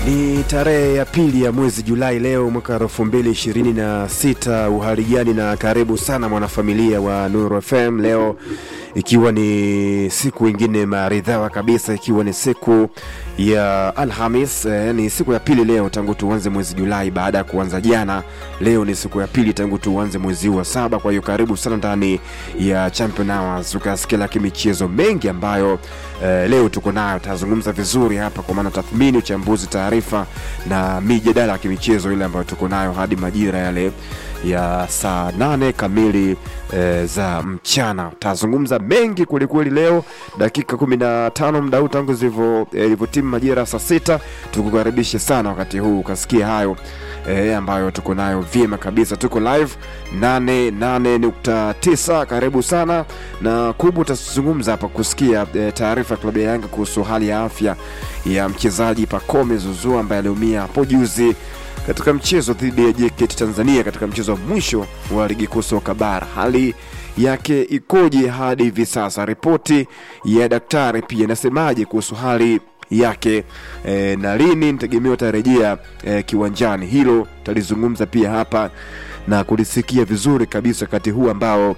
Ni tarehe ya pili ya mwezi Julai leo mwaka elfu mbili ishirini na sita. Uhali gani na karibu sana mwanafamilia wa Nuru FM leo ikiwa ni siku ingine maridhawa kabisa, ikiwa ni siku ya Alhamis eh, ni siku ya pili leo tangu tuanze mwezi Julai baada ya kuanza jana. Leo ni siku ya pili tangu tuanze mwezi wa saba. Kwa hiyo karibu sana ndani ya Champion Hours, ukasikia kimichezo mengi ambayo eh, leo tuko nayo, tazungumza vizuri hapa, kwa maana tathmini, uchambuzi, taarifa na mijadala ya kimichezo ile ambayo tuko nayo hadi majira yale ya saa nane kamili e, za mchana. Tazungumza mengi kwelikweli leo, dakika kumi na tano muda huu tangu ilivyotimu majira saa sita. Tukukaribishe sana wakati huu ukasikia hayo e, ambayo tuko nayo vyema kabisa. Tuko live 88.9, karibu sana na kubwa. Utazungumza hapa kusikia e, taarifa ya klabu ya Yanga kuhusu hali ya afya ya mchezaji Pacome Zouzoua ambaye aliumia hapo juzi katika mchezo dhidi ya JKT Tanzania katika mchezo wa mwisho wa ligi kuu soka bara. Hali yake ikoje hadi hivi sasa? Ripoti ya daktari pia inasemaje kuhusu hali yake e, na lini nitegemea atarejea e, kiwanjani? Hilo talizungumza pia hapa na kulisikia vizuri kabisa wakati huu ambao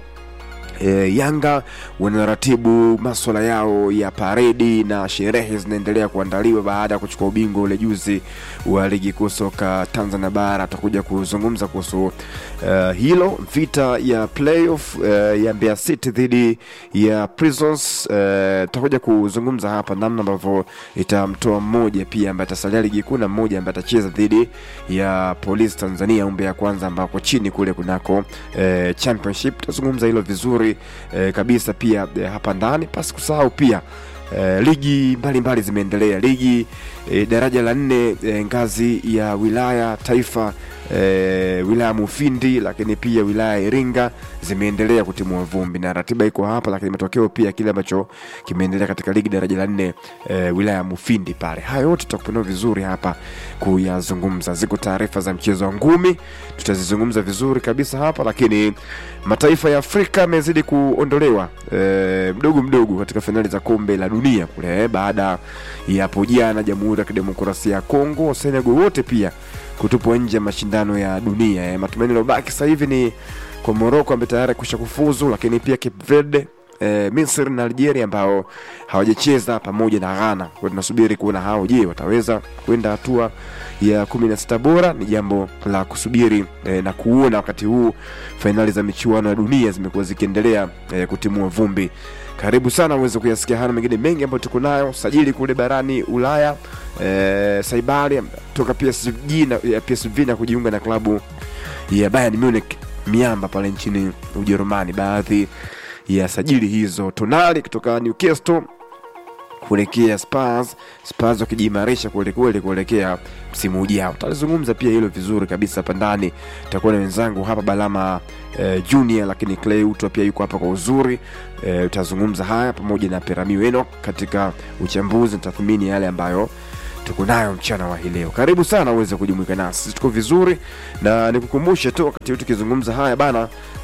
E, Yanga wanaratibu maswala yao ya paredi na sherehe zinaendelea kuandaliwa baada ya kuchukua ubingwa ule juzi wa ligi kuu soka Tanzania bara. Tutakuja kuzungumza kuhusu uh, hilo, vita ya playoff uh, ya Mbeya City dhidi ya Prisons. Tutakuja uh, kuzungumza hapa namna ambavyo itamtoa mmoja pia ambaye atasalia ligi kuu na mmoja ambaye atacheza dhidi ya Polisi Tanzania umbe ya kwanza ambako chini kule kunako uh, championship. Tutazungumza hilo vizuri E, kabisa pia e, hapa ndani pasi kusahau pia e, ligi mbalimbali zimeendelea. Ligi e, daraja la nne e, ngazi ya wilaya taifa e, wilaya Mufindi, lakini pia wilaya Iringa zimeendelea kutimua vumbi na ratiba iko hapa, lakini matokeo pia kile ambacho kimeendelea katika ligi daraja la nne e, wilaya ya Mufindi pale. Haya yote tutakupanua vizuri hapa kuyazungumza. Ziko taarifa za mchezo wa ngumi tutazizungumza vizuri kabisa hapa, lakini mataifa ya Afrika yamezidi kuondolewa e, mdogo mdogo katika fainali za kombe la dunia kule baada ya hapo jana Jamhuri ya Kidemokrasia ya Kongo, Senegal wote pia kutupwa nje ya mashindano ya dunia. E, matumaini lobaki sasa hivi ni kwa Morocco ambaye tayari kusha kufuzu, lakini pia Cape Verde E, Misri na Algeria ambao hawajacheza pamoja na Ghana. Kwa tunasubiri kuona hao, je, wataweza kwenda hatua ya kumi na sita bora? Ni jambo la kusubiri e, na kuona. Wakati huu fainali za michuano ya dunia zimekuwa zikiendelea e, kutimua vumbi. Karibu sana uweze kuyasikia haya mengine mengi ambayo tuko nayo. Sajili kule barani Ulaya e, Saibali toka PSG na, ya PSV na kujiunga na klabu ya Bayern Munich miamba pale nchini Ujerumani. Baadhi ya sajili hizo, Tonali kutoka Newcastle kuelekea Spurs, Spurs wakijiimarisha kwelikweli kuelekea msimu ujao. Tutalizungumza pia hilo vizuri kabisa hapa ndani. Tutakuwa na wenzangu hapa Balama eh, Junior, lakini Clay Utwa pia yuko hapa kwa uzuri eh, tutazungumza haya pamoja na Perami Enoch katika uchambuzi na tathmini yale ambayo tuko nayo mchana wa hii leo. Karibu sana uweze kujumuika nasi, tuko vizuri, na nikukumbushe tu wakati huu tukizungumza haya bana,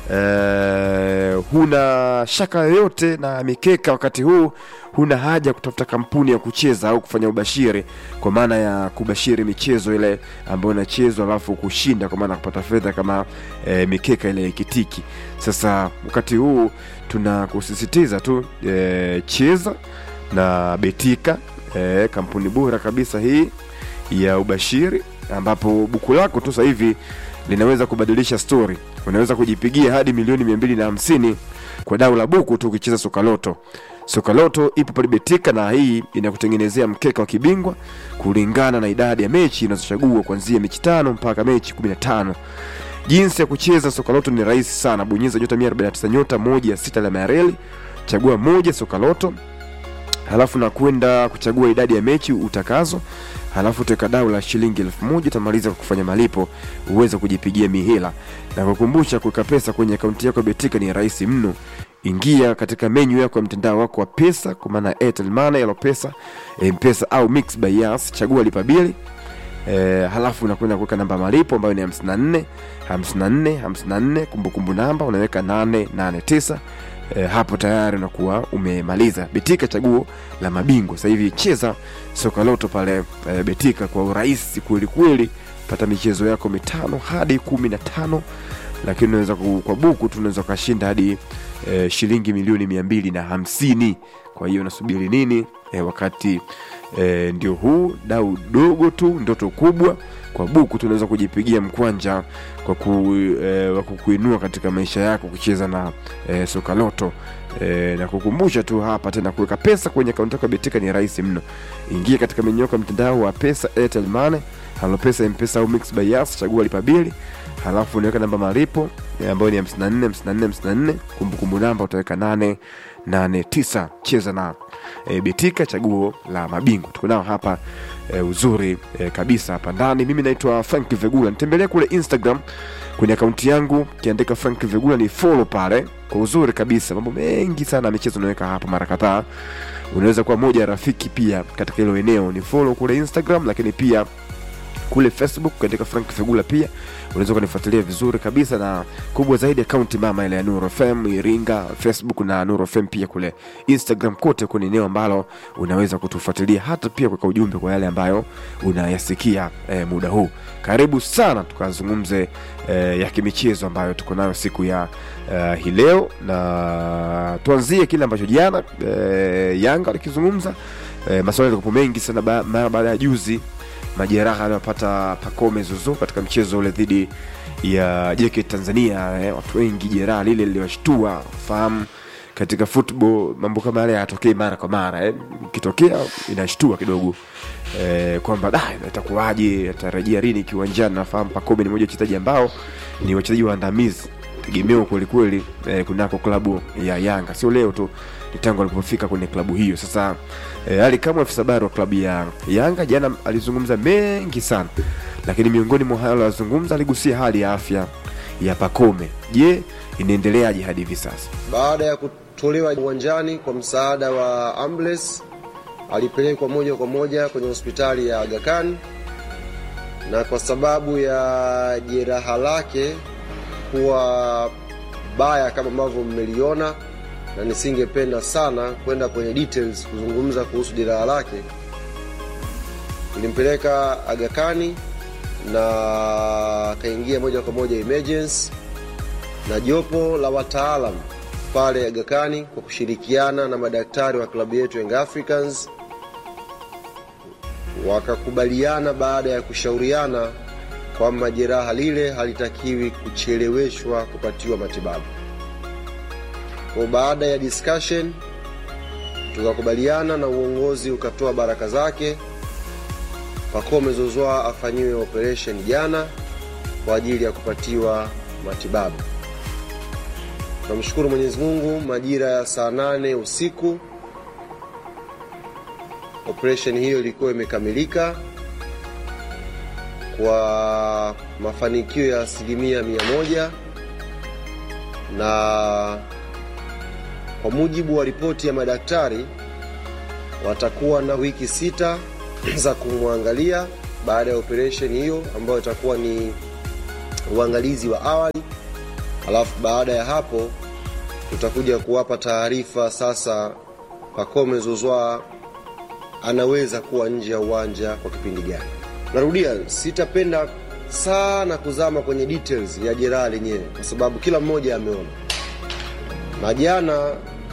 eh, huna shaka yoyote na mikeka wakati huu, huna haja kutafuta kampuni ya kucheza au kufanya ubashiri, kwa maana ya kubashiri michezo ile ambayo inachezwa alafu kushinda, kwa maana ya kupata fedha kama eh, mikeka ile ikitiki. Sasa wakati huu tunakusisitiza tu eh, cheza na betika E, kampuni bora kabisa hii ya ubashiri ambapo buku lako tu sasa hivi linaweza kubadilisha stori. Unaweza kujipigia hadi milioni mia mbili na hamsini kwa dau la buku tu ukicheza Sokaloto. Sokaloto ipo pale Betika na hii inakutengenezea mkeka wa kibingwa kulingana na idadi ya mechi unazochagua kuanzia mechi tano mpaka mechi 15. Jinsi ya kucheza Sokaloto ni rahisi sana. Bonyeza nyota 149 nyota moja ya sita alama ya reli, chagua moja Sokaloto halafu na kwenda kuchagua idadi ya mechi utakazo, halafu utaweka dau la shilingi elfu moja utamaliza kwa kufanya malipo uweze kujipigia mihela. Na kukumbusha, kuweka pesa kwenye akaunti yako ya Betika ni rahisi mno. Ingia katika menyu yako ya mtandao wako wa pesa, kwa maana Airtel Money, Elopesa, M-Pesa au Mix by Yas, chagua lipa bili E, halafu unakwenda kuweka namba malipo ambayo ni 54 54 54, kumbukumbu namba unaweka 889 e, hapo tayari unakuwa umemaliza. Betika chaguo la mabingwa sasa hivi, cheza soka loto pale e, Betika kwa urahisi kweli kweli, pata michezo yako mitano hadi kumi na tano lakini unaweza ku- kwa buku tu unaweza ukashinda hadi e, shilingi milioni mia mbili na hamsini. Kwa hiyo unasubiri nini? E, wakati e, ndio huu dau dogo tu, ndoto kubwa kwa buku tunaweza kujipigia mkwanja kwa ku, e, wa kukuinua katika maisha yako kucheza na e, soka loto e, na kukumbusha tu hapa tena kuweka pesa kwenye akaunti yako ya Betika ni rahisi mno. Ingia katika menyu yako ya mtandao wa pesa, Airtel Money, Halo Pesa, M-Pesa au Mix by Yas, chagua lipa bili, halafu unaweka namba malipo e, ambayo ni 54 54 54, kumbukumbu namba utaweka 889. Cheza na e, Betika, chaguo la mabingwa. Tuko nao hapa e, uzuri e, kabisa hapa ndani. Mimi naitwa Frank Vegula, nitembelea kule Instagram kwenye akaunti yangu, kiandika Frank Vegula ni follow pale kwa uzuri kabisa. Mambo mengi sana ya michezo naweka hapa mara kadhaa. Unaweza kuwa moja ya rafiki pia katika hilo eneo, ni follow kule Instagram, lakini pia kule Facebook katika Frank Fegula pia unaweza ukanifuatilia vizuri kabisa, na kubwa zaidi akaunti mama ile ya Nuru FM Iringa, Facebook na Nuru FM pia kule Instagram, kote kwenye eneo ambalo unaweza kutufuatilia, hata pia kuweka ujumbe kwa yale ambayo unayasikia eh, muda huu. Karibu sana tukazungumze eh, ya kimichezo ambayo tuko nayo siku ya eh, hii leo, na tuanzie kile ambacho jana eh, Yanga walikizungumza eh, maswali yalikuwa mengi sana ba- mara baada ya juzi majeraha aliyopata Pacome Zuzu katika mchezo ule dhidi ya JKT Tanzania. Eh, watu wengi jeraha lile liliwashtua, fahamu katika football mambo kama yale hayatokei mara kwa mara eh. Ikitokea inashtua kidogo eh, kwamba da itakuwaje, atarejea lini kiwanjani. Nafahamu Pacome ni mmoja wa wachezaji ambao ni wachezaji waandamizi tegemeo kwelikweli eh, kunako klabu ya Yanga, sio leo tu, ni tangu alipofika kwenye klabu hiyo. Sasa eh, Ali Kamwe, afisa habari wa klabu ya Yanga, jana alizungumza mengi sana, lakini miongoni mwa hayo aliyozungumza, aligusia hali ya afya ya Pacome. Je, inaendeleaje hadi hivi sasa? Baada ya kutolewa uwanjani kwa msaada wa ambulance, alipelekwa moja kwa moja kwenye hospitali ya Aga Khan, na kwa sababu ya jeraha lake kuwa baya kama ambavyo mmeliona, na nisingependa sana kwenda kwenye details kuzungumza kuhusu jeraha lake, nilimpeleka Aga Khan na akaingia moja kwa moja emergency na jopo la wataalam pale Aga Khan kwa kushirikiana na madaktari wa klabu yetu Young Africans wakakubaliana baada ya kushauriana kwamba jeraha lile halitakiwi kucheleweshwa kupatiwa matibabu. Kwa baada ya discussion tukakubaliana na uongozi ukatoa baraka zake, Pacome Zouzoua afanyiwe operation jana kwa ajili ya kupatiwa matibabu. Namshukuru Mwenyezi Mungu, majira ya saa nane usiku operation hiyo ilikuwa imekamilika kwa mafanikio ya asilimia mia moja na kwa mujibu wa ripoti ya madaktari watakuwa na wiki sita za kumwangalia baada ya operation hiyo ambayo itakuwa ni uangalizi wa awali alafu baada ya hapo tutakuja kuwapa taarifa sasa Pacome Zouzoua anaweza kuwa nje ya uwanja kwa kipindi gani. Narudia, sitapenda sana kuzama kwenye details ya jeraha lenyewe kwa sababu kila mmoja ameona, na jana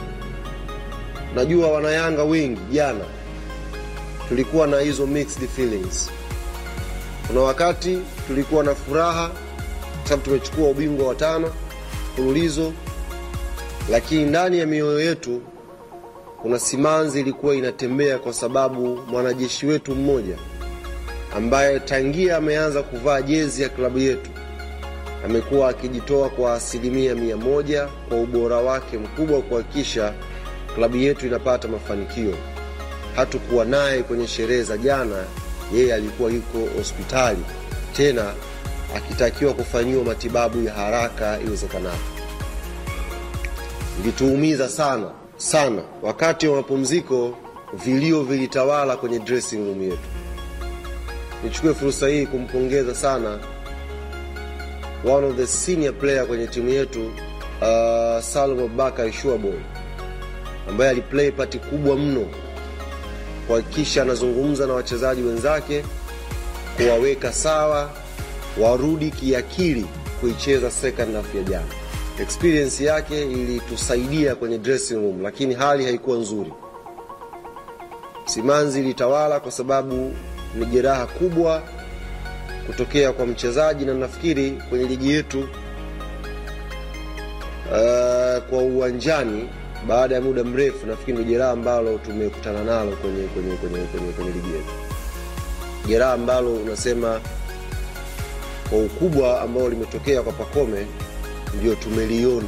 najua wanayanga wengi jana tulikuwa na hizo mixed feelings. Kuna wakati tulikuwa na furaha kwa sababu tumechukua ubingwa wa tano mfululizo, lakini ndani ya mioyo yetu kuna simanzi ilikuwa inatembea kwa sababu mwanajeshi wetu mmoja ambaye tangia ameanza kuvaa jezi ya klabu yetu amekuwa akijitoa kwa asilimia mia moja kwa ubora wake mkubwa kuhakikisha klabu yetu inapata mafanikio. Hatukuwa naye kwenye sherehe za jana, yeye alikuwa yuko hospitali tena akitakiwa kufanyiwa matibabu ya haraka iwezekanavyo. Ilituumiza sana sana. Wakati wa mapumziko, vilio vilitawala kwenye dressing room yetu. Nichukue fursa hii kumpongeza sana one of the senior player kwenye timu yetu uh, Salum Abubakar Shuaboy ambaye aliplay pati kubwa mno kuhakikisha anazungumza na wachezaji wenzake kuwaweka sawa warudi kiakili kuicheza second half ya jana. Experience yake ilitusaidia kwenye dressing room, lakini hali haikuwa nzuri. Simanzi ilitawala kwa sababu ni jeraha kubwa kutokea kwa mchezaji, na nafikiri kwenye ligi yetu uh, kwa uwanjani baada ya muda mrefu, nafikiri ni jeraha ambalo tumekutana nalo kwenye, kwenye, kwenye, kwenye, kwenye ligi yetu, jeraha ambalo unasema kwa ukubwa ambao limetokea kwa Pakome ndio tumeliona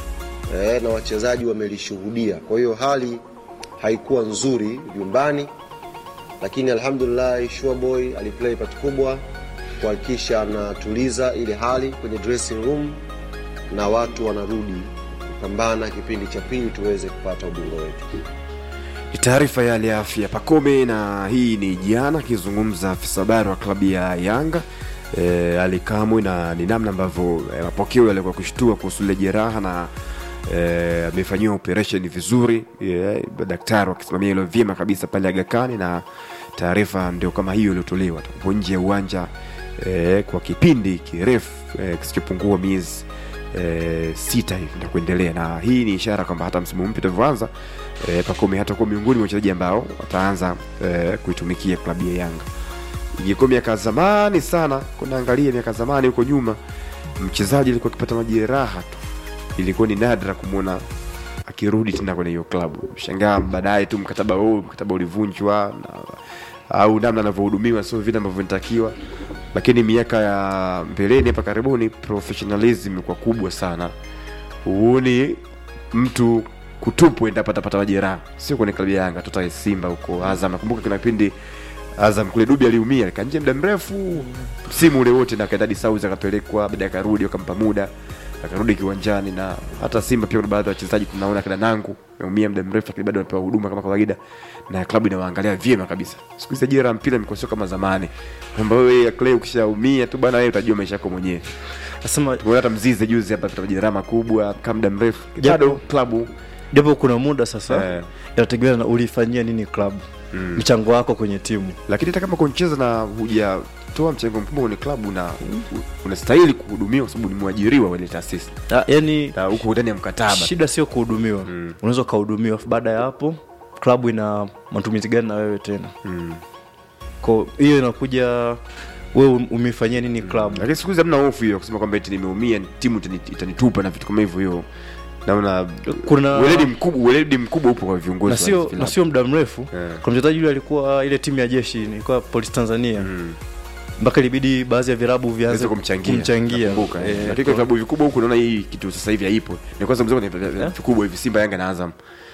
e, na wachezaji wamelishuhudia. Kwa hiyo hali haikuwa nzuri vyumbani, lakini alhamdulillah Shuaboy aliplay part kubwa kuhakikisha anatuliza ile hali kwenye dressing room na watu wanarudi kupambana kipindi cha pili tuweze kupata ubingwa wetu. Ni taarifa ya hali ya afya Pakome, na hii ni jana akizungumza afisa habari wa klabu ya Yanga e, Ali Kamwe, na ni namna ambavyo e, mapokeo yalikuwa kushtua kuhusu ile jeraha na e, amefanyiwa operation vizuri e, daktari wakisimamia hilo vyema kabisa pale Aga Khan, na taarifa ndio kama hiyo iliyotolewa tupo nje ya uwanja e, kwa kipindi kirefu e, kisichopungua miezi e, sita hivi na kuendelea, na hii ni ishara kwamba hata msimu mpya utavyoanza e, Pakome hatakuwa miongoni mwa wachezaji ambao wataanza e, kuitumikia klabu ya Yanga. Ingekuwa miaka zamani sana, kunaangalia miaka zamani huko nyuma, mchezaji alikuwa akipata majeraha tu, ilikuwa ni nadra kumwona akirudi tena kwenye hiyo klabu. Shangaa baadaye tu mkataba huu mkataba ulivunjwa na, au namna anavyohudumiwa sio vile ambavyo inatakiwa, lakini miaka ya mbeleni hapa karibuni professionalism imekuwa kubwa sana. Huoni mtu kutupwa endapo atapata majeraha, sio kwenye klabu ya Yanga, tota Simba huko Azam. Nakumbuka kuna kipindi Azam kule Dubi aliumia alikaa nje muda mrefu msimu ule wote, na akaenda hadi Saudi akapelekwa, baadaye akarudi, wakampa muda akarudi kiwanjani. Na hata Simba pia kuna baadhi ya wachezaji tunaona kina Nangu ameumia muda mrefu, lakini bado anapewa huduma kama kawaida, na klabu inawaangalia vyema kabisa. Siku hizi ajira ya mpira imekuwa sio kama zamani, kwamba wewe Clay ukishaumia tu bana, wewe utajua maisha yako mwenyewe. Nasema Tumeona hata Mzize juzi hapa kapata majeraha makubwa kama muda mrefu, Japo- bado klabu japo kuna muda sasa Eh. inategemea na ulifanyia nini klabu Mm. mchango wako kwenye timu lakini hata kama kucheza na hujatoa mchango mkubwa kwenye klabu na unastahili kuhudumiwa kwa sababu ni mwajiriwa wa ile taasisi Ah, yani na huko ndani ya mkataba shida sio kuhudumiwa Mm. unaweza ukahudumiwa afu baada ya hapo klabu ina matumizi gani na wewe tena mm. ko hiyo inakuja wewe umeifanyia nini klabu lakini siku hizi hamna hofu hiyo kusema kwamba eti nimeumia timu itani- itanitupa na vitu kama hivyo hiyo naona kuna weledi mkubwa weledi mkubwa upo kwa viongozi na wa sio vilabu. na sio muda mrefu Eh. kuna mchezaji yule alikuwa ile timu ya jeshi ilikuwa polisi tanzania Mm. mpaka ilibidi baadhi ya virabu vianze Naweza kumchangia kumchangia nakumbuka, eh. Eh, lakini kwa- kwa vilabu vikubwa huku naona hii kitu sasa hivi haipo ni kwanza mzee kwenye vilabu Eh? vikubwa hivi Simba Yanga na Azam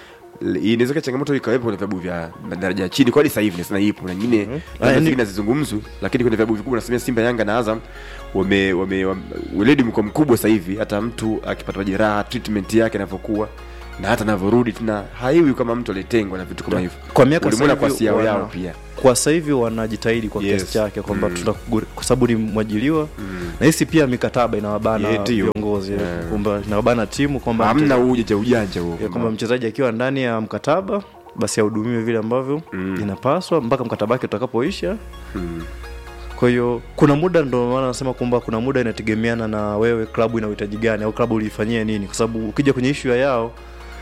L- inaweza kuwa changamoto ikawepo kwenye vilabu vya daraja ya chini kwa hadi sasa hivi nasema ipo na nyingine Ah, labda yani- zingine zizungumzwi lakini kwenye vilabu vikubwa nasemea Simba Yanga na Azam wame wame wame- weledi mko mkubwa sasa hivi hata mtu akipata majeraha treatment yake inavyokuwa na hata anavyorudi tena haiwi kama mtu alitengwa na vitu kama hivyo kwa miaka ulimwona sasa kwa hivi siao wana- yao pia kwa sasa hivi wanajitahidi kwa Yes. kiasi chake kwamba Mm. tutakuguri- kwa sababu ni mwajiliwa na hisi pia mikataba inawabana Yeah, ndio. viongozi Yeah. kwamba inawabana timu kwamba hamna mchezaji- ujanja ujanja huo ya kwamba mchezaji akiwa ndani ya mkataba basi ahudumiwe vile ambavyo Mm. inapaswa mpaka mkataba wake utakapoisha Mm. kwa hiyo kuna muda ndo maana nasema kwamba kuna muda inategemeana na wewe klabu ina uhitaji gani au klabu uliifanyia nini kwa sababu ukija kwenye ishu ya yao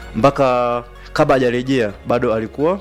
mpaka kabla hajarejea bado alikuwa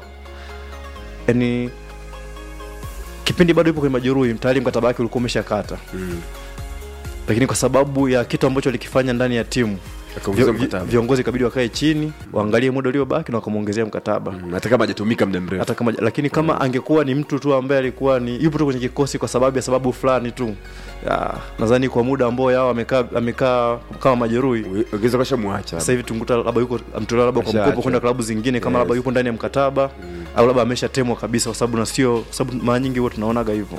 yani kipindi bado yupo kwenye majeruhi tayari mkataba wake ulikuwa umeshakata Mm. lakini kwa sababu ya kitu ambacho alikifanya ndani ya timu Akaongeza vio- mkataba. viongozi ikabidi wakae chini waangalie muda uliobaki na wakamwongezea mkataba Mm, hata kama hajatumika muda mrefu hata kama lakini kama angekuwa ni mtu tu ambaye alikuwa ni yupo tu kwenye kikosi kwa sababu ya sababu fulani tu ya, nadhani kwa muda ambao yao amekaa amekaa kama majeruhi ongeza kasha mwacha sasa hivi tunguta labda yuko amtolewa labda kwa Ashaachwa. mkopo kwenda klabu zingine kama Yes. labda yupo ndani ya mkataba au labda ameshatemwa kabisa kwa sababu na sio kwa sababu mara nyingi huwa tunaonaga hivyo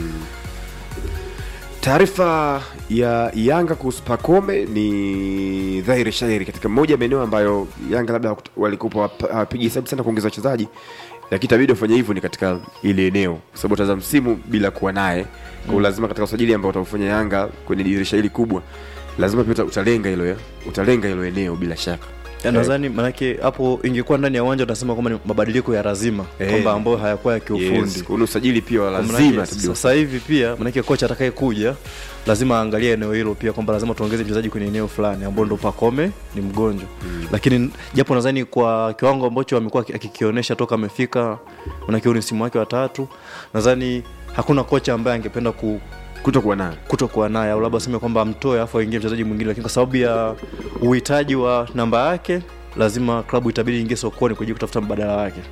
taarifa ya Yanga kuhusu Pakome ni dhahiri shahiri katika moja ya maeneo ambayo Yanga labda hawaku- walikuwa hawap- hawapigi hesabu sana kuongeza wachezaji, lakini itabidi wafanye hivyo ni katika ile eneo, kwa sababu utaanza msimu bila kuwa naye kwa hiyo lazima katika usajili ambao utaufanya Yanga kwenye dirisha hili kubwa lazima pia uta- utalenga hilo ya- utalenga hilo eneo bila shaka Ya, nadhani manake hapo ingekuwa ndani ya uwanja utasema kwamba ni mabadiliko ya lazima Eh. kwamba ambayo hayakuwa ya kiufundi yes. kuna usajili pia wa Kwa lazima manake itabidi sasa hivi pia manake kocha atakaye kuja lazima aangalie eneo hilo pia kwamba lazima tuongeze mchezaji kwenye eneo fulani ambao ndo Pakome ni mgonjwa mm. lakini japo nadhani kwa kiwango ambacho amekuwa aki- akikionyesha toka amefika manake huu ni msimu wake wa tatu nadhani hakuna kocha ambaye angependa ku, kutokuwa nayo kutokuwa naye au labda aseme kwamba amtoe afu aingie mchezaji mwingine lakini kwa sababu ya uhitaji wa namba yake lazima klabu itabidi ingie sokoni kwa ajili ya kutafuta mbadala wake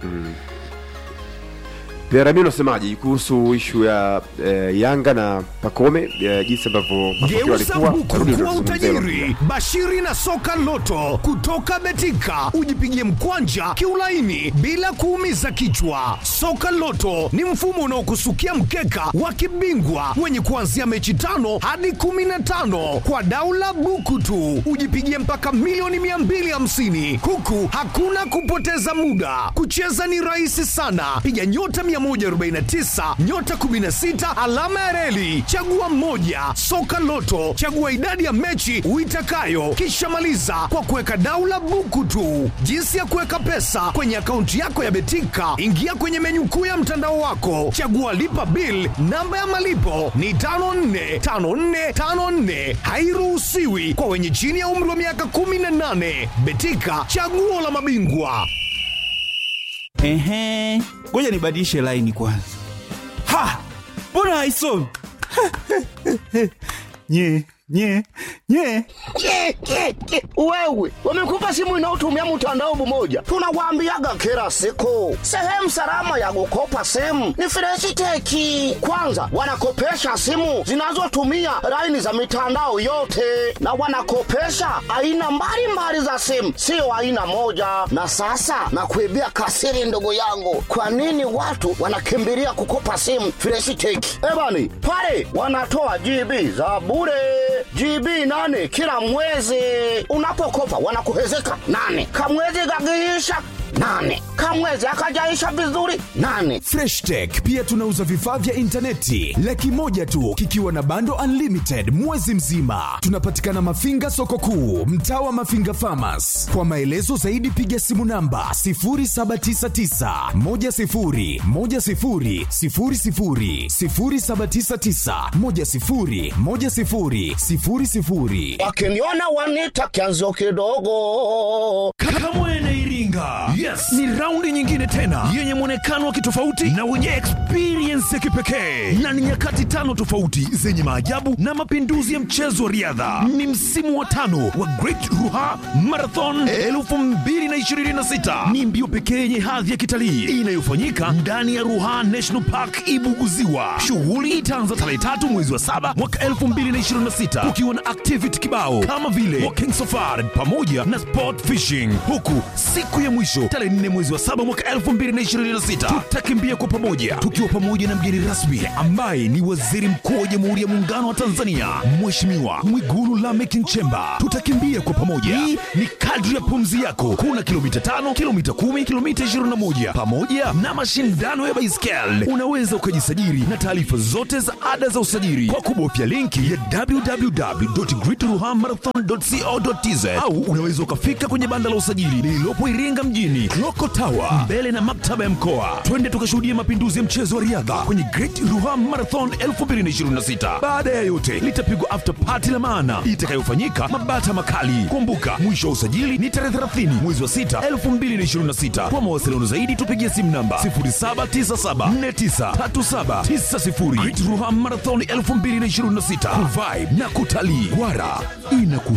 pia Rami unasemaje kuhusu ishu ya eh, Yanga na Pakome eh, jinsi ambavyo matokeo Geuza yalikuwa buku Tarudi kuwa tutazungumzia hilo utajiri. Bashiri na soka loto kutoka Betika, ujipigie mkwanja kiulaini bila kuumiza kichwa. Soka loto ni mfumo unaokusukia mkeka wa kibingwa wenye kuanzia mechi tano hadi kumi na tano kwa daula buku tu, ujipigie mpaka milioni 250 huku hakuna kupoteza muda. Kucheza ni rahisi sana, piga nyota 149 nyota 16 alama ya reli, chagua mmoja. Soka Loto, chagua idadi ya mechi uitakayo, kisha maliza kwa kuweka daula buku tu. Jinsi ya kuweka pesa kwenye akaunti yako ya Betika, ingia kwenye menyu kuu ya mtandao wako, chagua lipa bill. Namba ya malipo ni 545454, hairuhusiwi kwa wenye chini ya umri wa miaka 18. Betika, chaguo la mabingwa. Ehe, ngoja nibadilishe laini kwanza. Ha, mbona haisomi? nye nye nye Ke, ke, ke. Wewe wamekupa simu inayotumia mtandao mmoja, tunawaambiaga kila siku, sehemu salama ya kukopa simu ni Freshiteki. Kwanza wanakopesha simu zinazotumia laini za mitandao yote, na wanakopesha aina mbalimbali za simu, sio aina moja. Na sasa nakuibia kasiri, ndugu yangu, kwa nini watu wanakimbilia kukopa simu Freshiteki? Ebani pale wanatoa GB za bure GB nane kila mwezi. Unapokopa wanakuhezeka nane, kamwezi gagiisha nane, kamwezi akajaisha vizuri nane. Fresh Tech pia tunauza vifaa vya intaneti laki moja tu kikiwa na bando unlimited mwezi mzima. Tunapatikana Mafinga soko kuu, mtaa wa Mafinga Farmers. Kwa maelezo zaidi piga simu namba 0799 10 10 00 0799 10 10 00. Wakiniona wanita kianzo kidogo. Kamwene Iringa. Yes, ni raundi nyingine tena yenye mwonekano wa kitofauti na wenye experience ya kipekee, na ni nyakati tano tofauti zenye maajabu na mapinduzi ya mchezo wa riadha. Ni msimu wa tano wa Great Ruha Marathon 2026. Ni mbio pekee yenye hadhi ya kitalii inayofanyika ndani ya Ruha National Park Ibuguziwa. Shughuli itaanza tarehe tatu mwezi wa saba mwaka 2026 kukiwa na activity kibao kama vile walking safari pamoja na sport fishing, huku siku ya mwisho tarehe 4 mwezi wa saba mwaka 2026 tutakimbia kwa pamoja tukiwa pamoja na mgeni rasmi ambaye ni Waziri Mkuu wa Jamhuri ya Muungano wa Tanzania Mheshimiwa Mwigulu Lameck Nchemba. Tutakimbia kwa pamoja, hii ni kadri ya pumzi yako. Kuna kilomita tano, kilomita kumi, kilomita 21 pamoja na mashindano ya baiskeli. Unaweza ukajisajili na taarifa zote za ada za usajili kwa kubofya linki ya www.greatruhamarathon.co.tz au unaweza ukafika kwenye banda la usajili lililopo Iringa mjini Loko Tower mbele na maktaba ya mkoa. Twende tukashuhudia mapinduzi ya mchezo wa riadha kwenye Great Ruha Marathon 2026. Baada ya yote, litapigwa after party la maana itakayofanyika Mabata Makali. Kumbuka, mwisho wa usajili ni tarehe 30 mwezi wa 6 2026. Kwa mawasiliano zaidi tupigie simu namba 0797493790. Great Ruha Marathon 2026 kuvibe na kutalii. Wara inaku